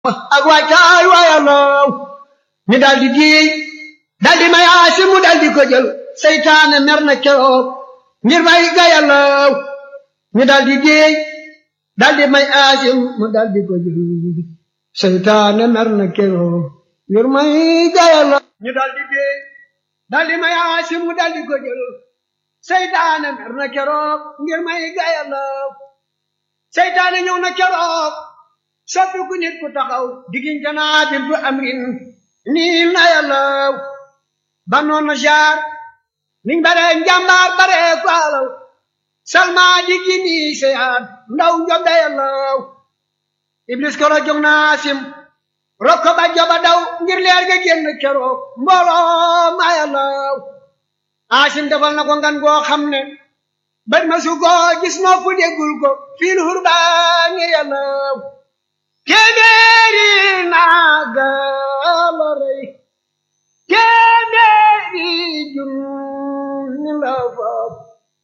ak waajtaay waayalaw ñu daldi diey daldi may aasi mu daldi ko jël seytaane mer na keroog ngir may gayalaw ñu daldi diey daldi may aasi mu daldi ko jël seytaane mer na keroog ngir may gayalaw ñu daldi diey daldi may aasi mu daldi ko jël seytaane mer na keroog ngir may gayalaw seytaane ñëw na keroog soppi ku nit ku taxaw diggante naa bintu amrin nii na yàllaw ba noonu jaar niñ bare njàmbaar bare ko alaw salma diggi nii seyaat ndaw njobda yàllaw iblis koro jóg naa sim rokko ba joba daw ngir leer ga génn keroog mbooloo ma yàllaw asim defal na ko ngan goo xam ne bët ma su ko gis noo fu déggul ko fiil hurbaani yàllaw téeméeri naaga la rey téeméeri jur